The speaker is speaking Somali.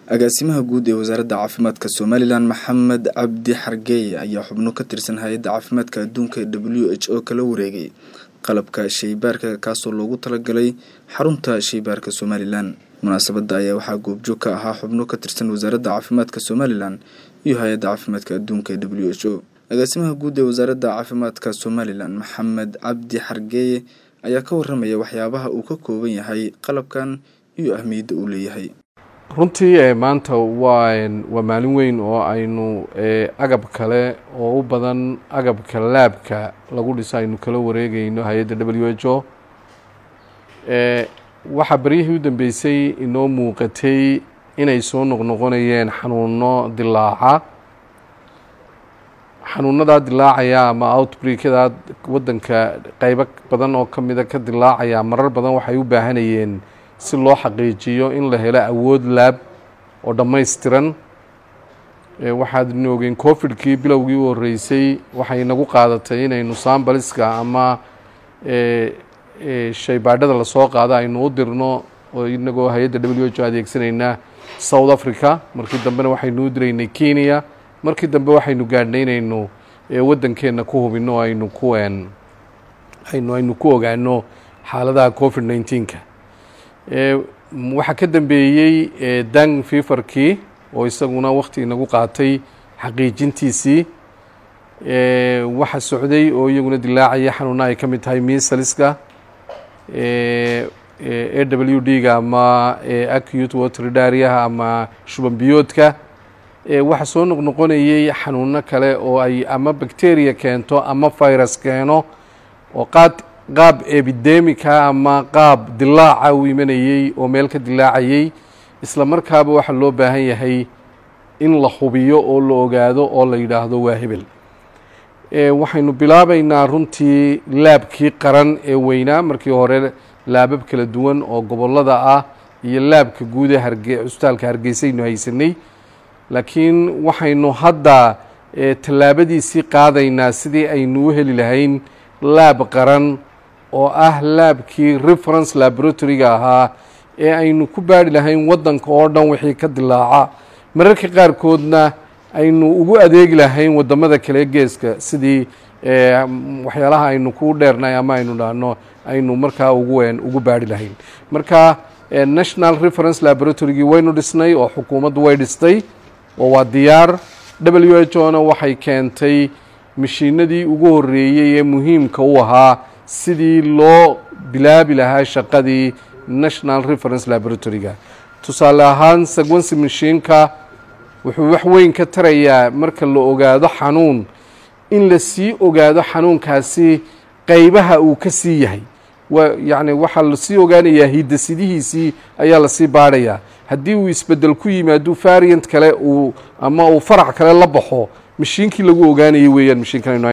agaasimaha guud ee wasaaradda caafimaadka somalilan maxamed cabdi xargeeye ayaa xubno ka tirsan hay-adda caafimaadka adduunka ee w h o kala wareegay qalabka shaybaarka kaasoo loogu talagalay xarunta shaybaarka somalilan munaasabadda ayaa waxaa goobjoog ka ahaa xubno ka tirsan wasaaradda caafimaadka somalilan iyo hay-adda caafimaadka adduunka ee w h o agaasimaha guud ee wasaaradda caafimaadka somalilan maxamed cabdi xargeeye ayaa ka waramaya waxyaabaha uu ka kooban yahay qalabkan iyo ahmiyadda uu leeyahay runtii maanta waa waa maalin weyn oo aynu agab kale oo u badan agabka laabka lagu dhiso aynu kala wareegeyno hay-adda w h o waxaa beryihii u dambeysay inoo muuqatay inay soo noqnoqonayeen xanuuno dilaaca xanuunadaa dilaacaya ama outbreakada waddanka qeybo badan oo kamida ka dilaacaya marar badan waxay u baahanayeen si loo xaqiijiyo in la helo awood laab oo dhammaystiran waxaad noogeen covidkii bilowgii u horreysay waxay inagu qaadatay inaynu sambaliska ama shaybaadhada lasoo qaado aynu u dirno oo inagoo hay-adda w h o adeegsanayna south africa markii dambena waxaynu u diraynay kenya markii dambe waxaynu gaadhnay inaynu waddankeenna ku hubino aynu ku aynu aynu ku ogaano xaaladaha covid nineteenka waxaa ka dambeeyey dang fifarkii oo isaguna wakti inagu qaatay xaqiijintiisii waxa socday oo iyaguna dilaacaya xanuuna ay ka mid tahay misaliska a w d ga ama acute waterdaryaha ama shuban biyoodka waxaa soo noqnoqonayay xanuuno kale oo ay ama bacteria keento ama virus keeno oo qaad qaab epidemica ama qaab dilaaca u imanayey oo meel ka dilaacayey isla markaaba waxaa loo baahan yahay in la hubiyo oo la ogaado oo la yidhaahdo waa hebel waxaynu bilaabaynaa runtii laabkii qaran ee weynaa markii hore laabab kala duwan oo gobolada ah iyo laabka guud ee harge cusbitaalka hargeysaynu haysanay laakiin waxaynu hadda tallaabadiisii qaadaynaa sidii aynu u heli lahayn laab qaran oo ah laabkii reference laboratoryga ahaa ee aynu ku baari lahayn waddanka oo dhan wixii ka dilaaca mararka qaarkoodna aynu ugu adeegi lahayn waddamada kale geeska sidii waxyaalaha aynu ku dheernay ama aynu dhahno aynu markaa ugu ugu baari lahayn marka national reference laboratorygii waynu dhisnay oo xukuumaddu way dhistay oo waa diyaar w h o na waxay keentay mashiinadii ugu horreeyey ee muhiimka u ahaa sidii loo bilaabi lahaa shaqadii national reference laboratoryga tusaale ahaan sequency mashiinka wuxuu wax weyn ka tarayaa marka la ogaado xanuun in la sii ogaado xanuunkaasi qeybaha uu ka sii yahay yacni waxaa lasii ogaanayaa hidasidihiisii ayaa lasii baadhayaa haddii uu isbedel ku yimaado variant kale uu ama uu farac kale la baxo mashiinkii lagu ogaanayay weeyaan mashiinkan